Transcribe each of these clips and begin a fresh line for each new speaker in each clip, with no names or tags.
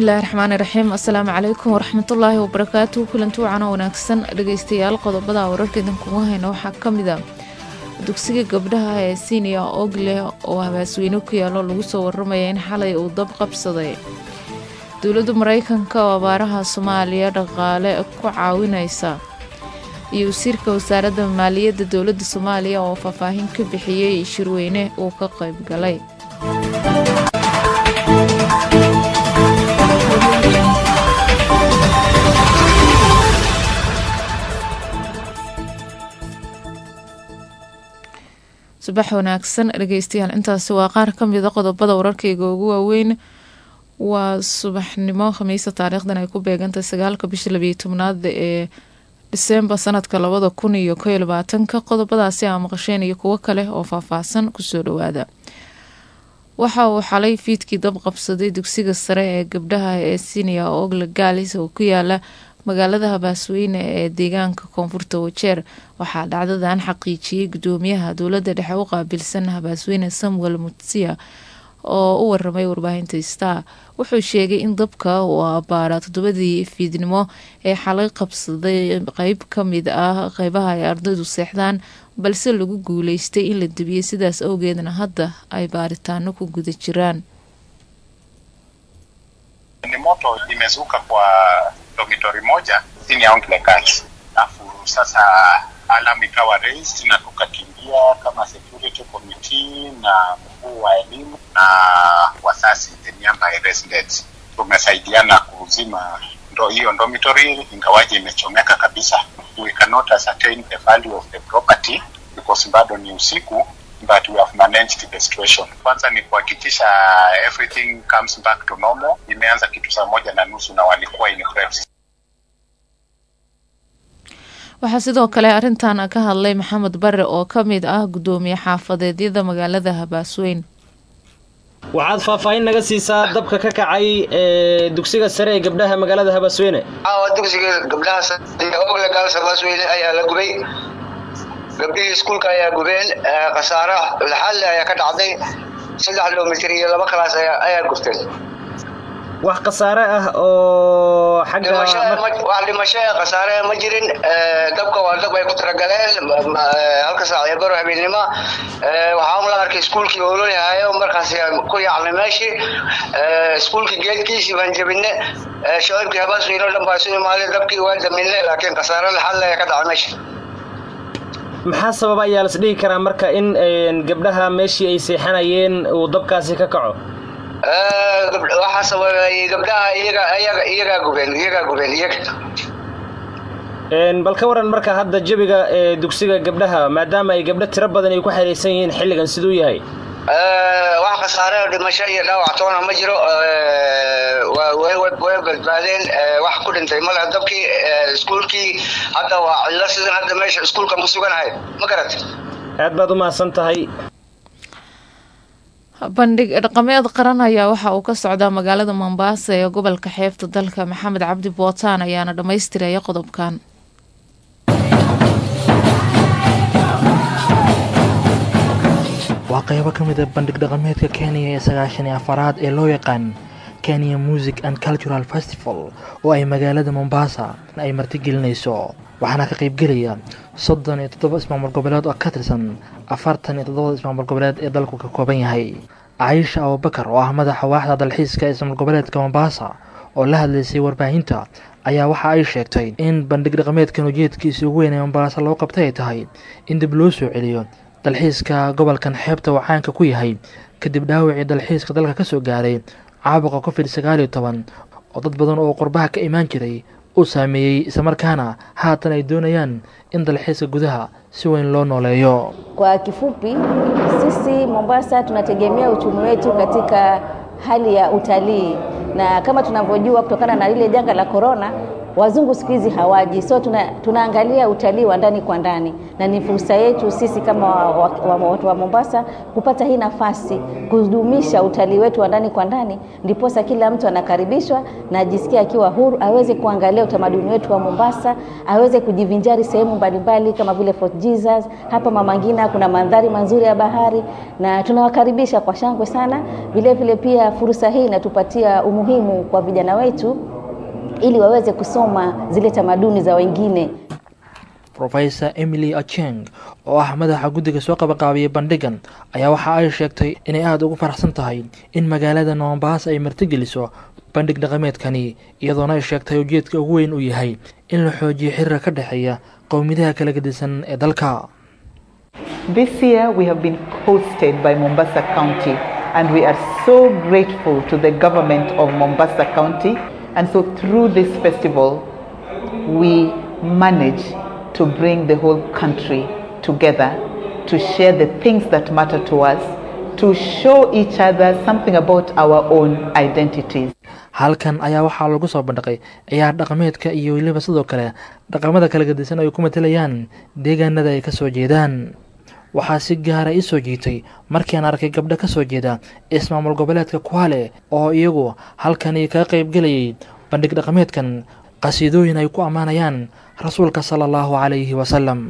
bismillaahi raxmaani raxiim assalaamu calaykum waraxmatullaahi wabarakaatu kulanti wacan oo wanaagsan dhegeystayaal qodobada wararka idinkugu hayna waxaa ka mid a dugsiga gabdhaha ee siniya ogleh oo habaasweyne ku yaalo lagu soo waramaya in xalay uu dab qabsaday dowladda mareykanka oo abaaraha soomaaliya dhaqaale ku caawinaysa iyo wasiirka wasaaradda maaliyadda dowladda soomaaliya oo faahfaahin ka bixiyey shirweyne uu ka qayb galay subax wanaagsan dhegeystayaal intaasi waa qaar ka mida qodobada wararkayga ugu waaweyn waa subaxnimo khamiisa taariikhdan ay ku beegantahay sagaalka bisha labiyo tobnaad ee disembar sanadka labada kun iyo ko iyo labaatanka qodobadaasi aa maqasheen iyo kuwo kale oo faahfaahsan kusoo dhawaada waxa uu xalay fiidkii dab qabsaday dugsiga sare ee gabdhaha ee siniya ogle gaalis oo ku yaala magaalada habaasweyne ee deegaanka koonfurta wajeer waxaa dhacdadan xaqiijiyey gudoomiyaha dowladda dhexe u qaabilsan habaasweyne samuel mutsiya oo u waramay warbaahinta star wuxuu sheegay in dabka uu abaara toddobadii fiidnimo ee xalay qabsaday qeyb ka mid ah qeybaha ay ardaydu seexdaan balse lagu guuleystay in la debiyey sidaas awgeedna hadda ay baaritaano ku guda jiraan
ni moto imezuka kwa dormitory moja chini ya Onkle Girls. Alafu sasa alarm ikawa raised na tukakimbia kama security committee na mkuu wa elimu na wasasi the nearby residents. Tumesaidiana kuzima ndo hiyo dormitory ingawaje imechomeka kabisa. We cannot ascertain the value of the property because bado ni usiku but we have managed the situation. Kwanza ni kuhakikisha everything comes back to normal. Imeanza kitu saa moja na nusu na walikuwa in preps.
waxaa sidoo kale arrintan ka hadlay maxamed bare oo ka mid ah gudoomiye xaafadeedyada magaalada habaasweyn
waxaad faahfaahin naga siisaa dabka ka kacay ee dugsiga sare ee gabdhaha magaalada habaasweyne
dugsiga gabdhaha ogle gaals habaasweyne ayaa la gubay gabdhihii iskuulka ayaa gubeen khasaaro laxalle ayaa ka dhacday saddex kilomitr iyo laba kalaas ayaa gubteen
wax khasaare ah oo xagga
wax dhimasho ee khasaare ma jirin dabka waa dab ay ku talagaleen halka saac ee baro habeennimo waxaa la arkay iskuulkii oololahayo markaas ku yaacnay meeshii iskuulkii geedkiisii baan jebine shacibkii habaasweyne o dhan baa isu imaaday dabkii waa daminne laakiin khasaare laxalle ayaa ka dhacay meesha
maxaa sababa ayaa las dhihi karaa marka in gabdhaha meeshii ay seexanayeen uu dabkaasi ka kaco
waxaa sababay gabdhaha iyaga iyaga iyagaa gubeen iyagaa gubeen iyaga
bal ka waran marka hadda jabiga ee dugsiga gabdhaha maadaama ay gabdho tiro badan ay ku xiriirsan yihiin xilligan siduu yahay
wax khasaare dhimasho iyo dhaawac toona ma jiro way badbaadeen wax ku dhintay male dabkii iskuulkii hadda waa cillo sidan hadda meesha iskuulkan ku suganahay ma garat
aad baad u mahadsan tahay
bandhig dhaqameed qaran ayaa waxa uu ka socdaa magaalada mombasa ee gobolka xeebta dalka maxamed cabdi bootaan ayaana dhammaystiraya qodobkan
waa qaybo ka mid a bandhig dhaqameedka kenya ee sagaashan iyo afaraad ee loo yaqaan kenya music and cultural festival oo ay magaalada mombasa ay martigelinayso waxaana ka qaybgelaya soddon iyo toddoba ismaamul goboleed oo ka tirsan afartan iyo toddobada ismaamul goboleed ee dalku ka kooban yahay caisha abubakar oo ah madaxa waaxda dalxiiska ee ismaamul goboleedka mombasa oo la hadlaysay warbaahinta ayaa waxa ay sheegtay in bandhig dhaqameedkan ujeedkiisa ugu weyn ee mombasa loo qabtay ay tahay in dib loo soo celiyo dalxiiska gobolkan xeebta uu caanka ku yahay kadib dhaawacii dalxiiska dalka ka soo gaaray caabuqa covid sagaal iyo toban oo dad badan oo qurbaha ka imaan jiray uu saameeyey islamarkaana haatan ay doonayaan in dalxiiska gudaha si weyn loo nooleeyo.
Kwa kifupi, sisi Mombasa tunategemea uchumi wetu katika hali ya utalii, na kama tunavyojua kutokana na lile janga la korona wazungu siku hizi hawaji, so tuna, tunaangalia utalii wa ndani kwa ndani, na ni fursa yetu sisi kama watu wa, wa, wa, wa Mombasa kupata hii nafasi kudumisha utalii wetu wa ndani kwa ndani, ndiposa kila mtu anakaribishwa na ajisikia akiwa huru, aweze kuangalia utamaduni wetu wa Mombasa, aweze kujivinjari sehemu mbalimbali kama vile Fort Jesus. Hapa Mama Ngina kuna mandhari mazuri ya bahari, na tunawakaribisha kwa shangwe sana. Vile vile pia fursa hii inatupatia umuhimu kwa vijana wetu ili waweze kusoma zile tamaduni za wengine.
rofesor emily acheng oo ah madaxa guddiga soo qabaqaabiyay bandhigan ayaa waxa ay sheegtay inay aada ugu faraxsan tahay in magaalada mombasa ay martigeliso bandhig dhaqameedkani iyadoona ay sheegtay ujeedka ugu weyn uu yahay in la xoojiyo xiriira ka dhexeeya qowmidaha kala gedisan ee dalka
This year we have been hosted by Mombasa County and we are so grateful to the government of Mombasa County and so through this festival we manage to bring the whole country together to share the things that matter to us to show each other something about our own identities
halkan ayaa waxaa lagu soo bandhiqay ciyaar dhaqameedka iyo weliba sidoo kale dhaqamada kala gedisan ay ku matelayaan deegaanada ay kasoo jeedaan waxaa si gaara ii soo jiitay markiiaan arkay gabdho ka soo jeeda ismaamul goboleedka kuhale oo iyagu halkani kaga qayb gelayay bandhig dhaqameedkan qasiidooyin ay ku ammaanayaan rasuulka sala allahu calayhi wasalam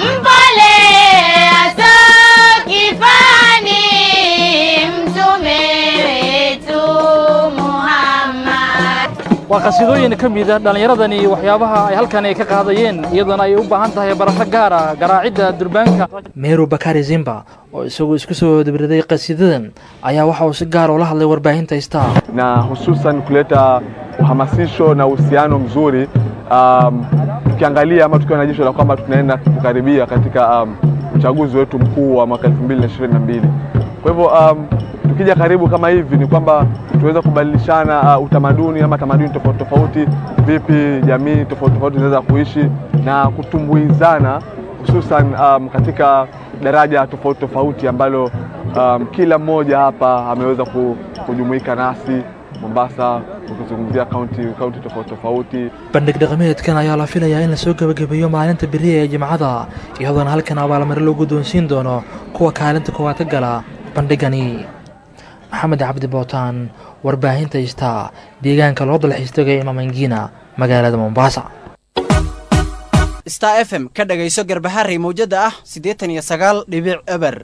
waa qasiidooyin ka mida dhallinyaradani waxyaabaha ay halkani ka qaadayeen iyadoona ay u baahan tahay barasho gaara garaacidda durbaanka meru bakari zimba oo isagu isku soo dabriday qasiidadan ayaa waxa uu si gaar ula hadlay warbaahinta star
na hususan kuleta uhamasisho na uhusiano mzuri um, tukiangalia ama tukiwa na jicho la kwamba tunaenda kukaribia katika um, uchaguzi wetu mkuu wa mwaka 2022 kwa hivyo um, tukija karibu kama hivi ni kwamba tuweza kubadilishana uh, utamaduni ama tamaduni tofauti tofauti, vipi jamii tofauti tofauti zinaweza kuishi na kutumbuizana, hususan um, katika daraja tofauti tofauti ambalo um, kila mmoja hapa ameweza kujumuika nasi Mombasa, ukizungumzia kaunti kaunti tofauti tofauti.
bandhig dhaqameedkan ayaa la filayaa in lasoo gebagabeeyo maalinta beriya ee jimcada iyadoona halkan abaalmare loo guddoonsiin doono kuwa kaalinta koowaad ka gala bandhigani maxamed cabdi bootaan warbaahinta istaa deegaanka loo dalxiistagay imamangina magaalada mombasa
star f m ka dhagayso garbaharey mawjada ah siddeetan iyo sagaal dhibic eber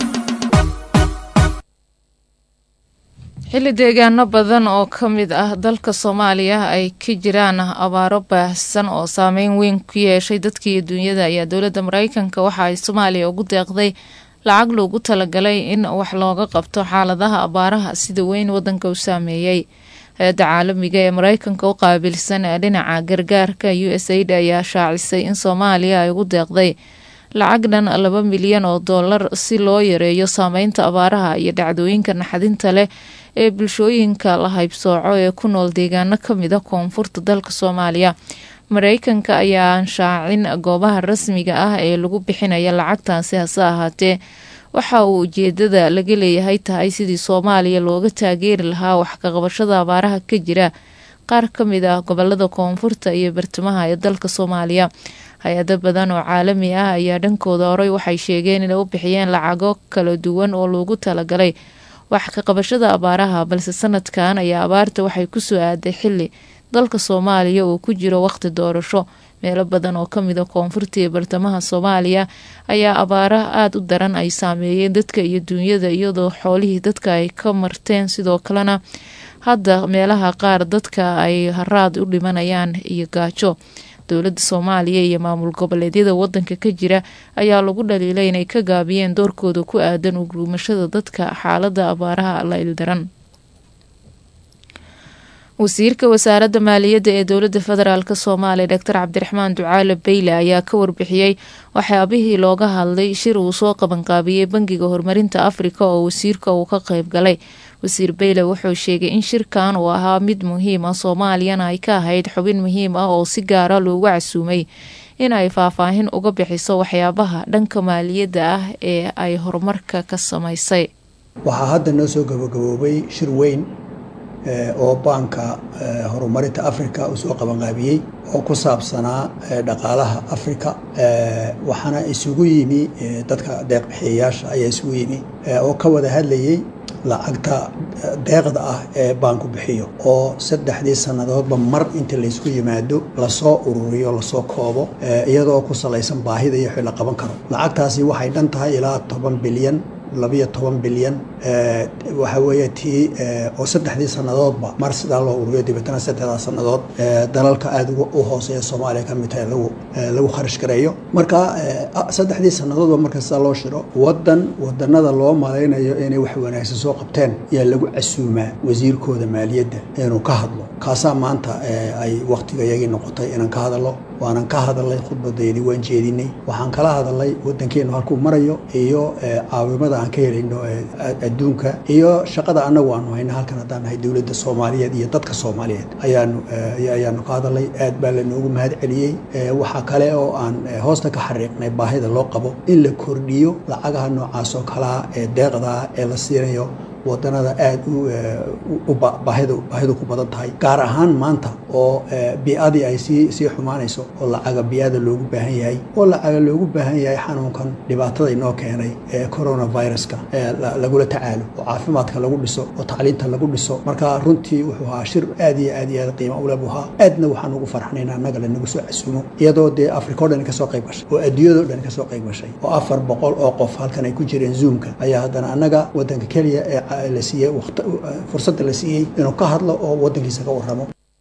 xilli deegaano badan oo ka mid ah dalka soomaaliya ay ka jiraan abaaro baahsan oo saameyn weyn ku yeeshay dadka iyo duunyada ayaa dowladda mareykanka waxa ay soomaaliya ugu deeqday lacag loogu talagalay in wax looga qabto xaaladaha abaaraha sida weyn wadanka u saameeyey hay-adda caalamiga ee mareykanka u qaabilsan ee dhinaca gargaarka u s aid ayaa shaacisay in soomaaliya ay ugu deeqday lacag dhan laba milyan oo dollar si loo yareeyo saameynta abaaraha iyo dhacdooyinka naxdinta leh ee bulshooyinka la haybsooco ee ku nool deegaano kamid a koonfurta dalka soomaaliya mareykanka ayaa anshaacin goobaha rasmiga ah ee lagu bixinaya lacagtaasi hase ahaatee waxa uu ujeedada laga leeyahay tahay sidii soomaaliya looga taageeri lahaa wax kaqabashada abaaraha ka jira qaar ka mid ah gobolada koonfurta iyo bartamaha ee dalka soomaaliya hay-ado badan oo caalami ah ayaa dhankooda horey waxay sheegeen inay u bixiyeen lacago kala duwan oo loogu talagalay wax ka qabashada abaaraha balse sanadkan ayaa abaarta waxay kusoo aaday xili dalka soomaaliya uu ku jiro waqti doorasho meelo badan oo kamid a koonfurta iyo bartamaha soomaaliya ayaa abaara aada u daran ay saameeyeen dadka iyo duunyada iyadoo xoolihii dadka ay ka marteen sidoo kalena hadda meelaha qaar dadka ay haraad u dhimanayaan iyo gaajo dowladda soomaaliya iyo maamul goboleedyada wadanka ka jira ayaa lagu dhaliilay inay ka gaabiyeen doorkooda ku aadan uguumashada dadka xaalada abaaraha la ildaran wasiirka wasaaradda maaliyadda ee dowladda federaalk soomaaliya doctor cabdiraxmaan ducaale beyle ayaa ka warbixiyey waxyaabihii looga hadlay shir uu soo qabanqaabiyey bangiga horumarinta afrika oo wasiirka uu ka qeyb galay wasiir beyle wuxuu sheegay in shirkan uu ahaa mid muhiim ah soomaaliyana ay ka ahayd xubin muhiim ah oo si gaara loogu casuumay in ay faahfaahin uga bixiso waxyaabaha dhanka maaliyadda ah ee ay horumarka ka samaysay
waxaa hadda noo soo gabagaboobay shir weyn oo baanka horumarinta africa uu soo qabanqaabiyey oo ku saabsanaa dhaqaalaha africa waxaana isugu yimi dadka deeqbixiyayaasha ayaa isugu yimi oo ka wada hadlayey lacagta deeqda ah ee baanku bixiyo oo saddexdii sannadoodba mar inta laysku yimaado lasoo ururiyo lasoo koobo iyadoo ku salaysan baahida iyo wixii la qaban karo lacagtaasi waxay dhan tahay ilaa toban bilyan labiyo toban bilyan waxa weeye tii oo saddexdii sannadoodba mar sidaa loo ururiyo dabeetana saddexdaa sannadood dalalka aada u hooseeya soomaaliya ka mid tahay lagu lagu kharash gareeyo marka saddexdii sannadoodba marka sidaa loo shiro waddan wadanada loo malaynayo inay wax wanaagsan soo qabteen ayaa lagu casuumaa wasiirkooda maaliyadda inuu ka hadlo kaasaa maanta ay waktiga iyagii noqotay inaan ka hadalno waanan ka hadalnay khudbadeedii waan jeedinay waxaan kala hadalnay waddankeenu halkuu marayo iyo caawimada aan ka helayno adduunka iyo shaqada annagu aanu hayna halkan haddaan nahay dowladda soomaaliyeed iyo dadka soomaaliyeed ayaanu ayaanu ka hadalnay aad baa lanoogu mahad celiyey waxaa kale oo aan hoosta ka xariiqnay baahida loo qabo in la kordhiyo lacagaha noocaas oo kalaa ee deeqdaa ee la siinayo wadanada aada u baahidu baahidu ku badan tahay gaar ahaan maanta oo bi-adii ay sii sii xumaanayso oo lacaga bi-ada loogu baahan yahay oo lacaga loogu baahan yahay xanuunkan dhibaatada inoo keenay ee coronaviruska lagula tacaalo oo caafimaadka lagu dhiso oo tacliinta lagu dhiso marka runtii wuxuu ahaa shir aad iyo aad iyo aad qiimo ule buu ahaa aadna waxaan ugu farxanayna annaga lanagu soo casuumo iyadoo dee africa o dhan kasoo qayb gashay oo adduunyado dhan kasoo qayb gashay oo afar boqol oo qof halkan ay ku jireen zoomka ayaa haddana annaga wadanka keliya ee la siiyey fursadda la siiyey inuu ka hadlo oo wadankiisa ka waramo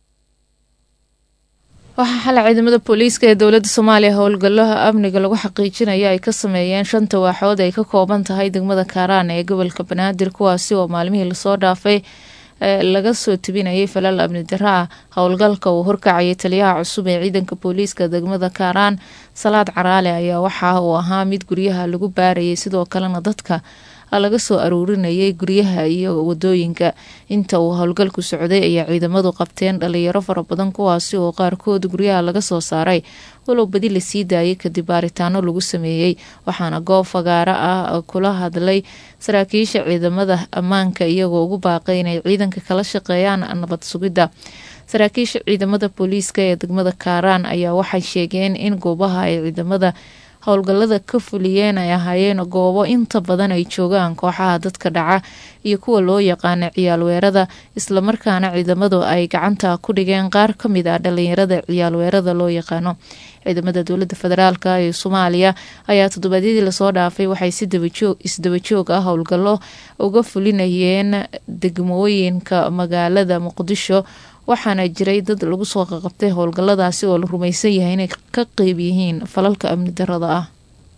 waxaa xalay ciidamada booliiska ee dowladda soomaaliya howlgalaha amniga lagu xaqiijinaya ay ka sameeyeen shanta waaxood ay ka kooban tahay degmada kaaraan ee gobolka banaadir kuwaasi oo maalmihii lasoo dhaafay laga soo tebinayay falal amni daro ah howlgalka uu horkacayay taliyaha cusub ee ciidanka booliiska degmada kaaraan salaad caraale ayaa waxa uu ahaa mid guryaha lagu baarayay sidoo kalena dadka laga soo aruurinayay guryaha iyo wadooyinka inta uu howlgalku socday ayaa ciidamadu qabteen dhalinyaro fara badan kuwaasi oo qaarkood guryaha laga soo saaray walow badi lasii daayay kadib baaritaano lagu sameeyey waxaana goob fagaaro ah kula hadlay saraakiisha ciidamada ammaanka iyagoo ugu baaqay inay ciidanka kala shaqeeyaan nabad sugidda saraakiisha ciidamada booliiska ee degmada kaaraan ayaa waxay sheegeen in goobaha ay ciidamada howlgallada ka fuliyeen ay ahaayeen goobo inta badan ay joogaan kooxaha dadka dhaca iyo kuwa loo yaqaana ciyaal weerada islamarkaana ciidamadu ay gacanta ku dhigeen qaar ka mid ah dhalinyarada ciyaal weerada loo yaqaano ciidamada dowladda federaalk ee soomaaliya ayaa toddobaadyadii lasoo dhaafay waxay si isdabajoog ah howlgallo uga fulinayeen degmooyinka magaalada muqdisho waxaana jiray dad lagu soo qaqabtay howlgalladaasi oo la rumaysan yahay inay ka qeyb yihiin falalka amni darada ah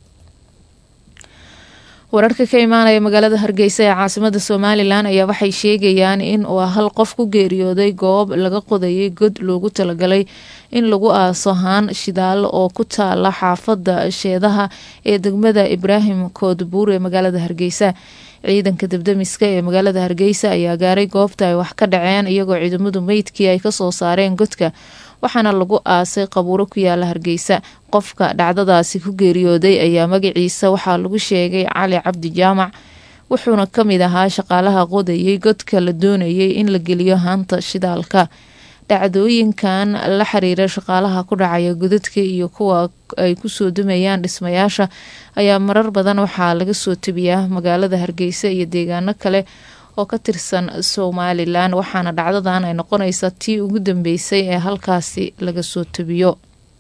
wararka ka imaanaya magaalada hargeysa ee caasimada somalilan ayaa waxay sheegayaan in uu hal qof ku geeriyooday goob laga qodayay god loogu talagalay in lagu aaso haan shidaal oo ku taala xaafada sheedaha ee degmada ibraahim koodbuur ee magaalada hargeysa ciidanka debdemiska ee magaalada hargeysa ayaa gaaray goobta ay wax ka dhaceen iyagoo ciidamadu meydkii ay kasoo saareen godka waxaana lagu aasay qabuuro ku yaala hargeysa qofka dhacdadaasi ku geeriyooday ayaa magaciisa waxaa lagu sheegay cali cabdi jaamac wuxuuna kamid ahaa shaqaalaha qodayay godka la doonayay in la geliyo haanta shidaalka dhacdooyinkan la xiriira shaqaalaha ku dhacaya godadka iyo kuwa ay kusoo dumayaan dhismayaasha ayaa marar badan waxaa laga soo tebiyaa magaalada hargeysa iyo deegaano kale oo ka tirsan somalilan waxaana dhacdadan ay noqonaysaa tii ugu dambeysay ee halkaasi laga soo tebiyo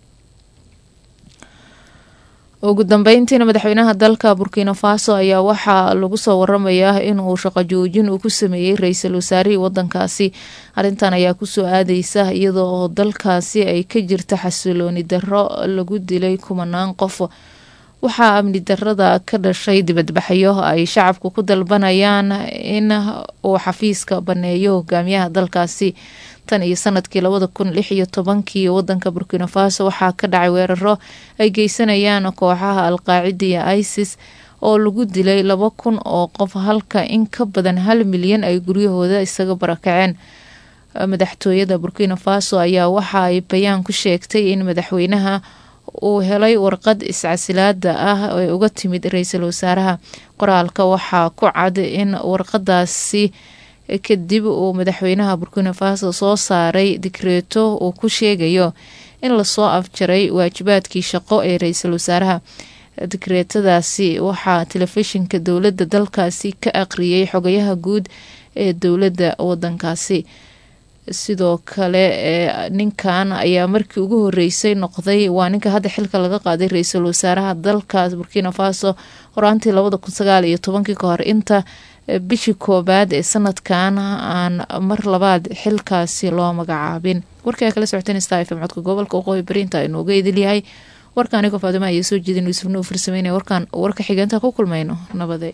ugu dambeyntiina madaxweynaha dalka burkina faso ayaa waxaa lagu soo waramayaa inuu shaqo joojin uu ku sameeyey ra-iisul wasaarihii wadankaasi arrintan ayaa kusoo aadeysa iyadoo oo dalkaasi ay ka jirta xasilooni darro lagu dilay kumanaan qof waxaa amni darada ka dhashay dibadbaxyo ay shacabku ku dalbanayaan in uu xafiiska baneeyo hogaamiyaha dalkaasi tan iyo sanadkii labada kun lix iyo tobankii wadanka burkina faso waxaa ka dhacay weeraro ay geysanayaan kooxaha alqaacida iyo isis oo lagu dilay laba kun oo qof halka in ka badan hal milyan ay guryahooda isaga barakaceen madaxtooyada burkina faso ayaa waxa ay bayaan ku sheegtay in madaxweynaha uu helay warqad iscasilaada ah ee uga timid ra-iisul wasaaraha qoraalka waxaa ku cad in warqadaasi kadib uu madaxweynaha burkina faso soo saaray dikreeto uu ku sheegayo in lasoo afjaray waajibaadkii shaqo ee ra-iisul wasaaraha dikreetadaasi waxaa telefishinka dowladda dalkaasi ka aqriyay xogayaha guud ee dowladda wadankaasi sidoo kale ninkan ayaa markii ugu horeysay noqday waa ninka hadda xilka laga qaaday ra-iisul wasaaraha dalkaas burkina faso horaantii labada kun sagaal iyo tobankii ka hor inta bishii koobaad ee sanadkan aan mar labaad xilkaasi loo magacaabin warkaa kala socoteen star fm codka gobolka waqooyi bariinta inooga idilyahay warka anigoo faadimo ayaa soo jeedin yuusufna uu farsameynaya warkaan warka xigeenta ku kulmayno nabade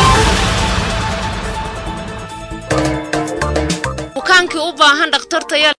bukaankii u baahan dhakhtartaya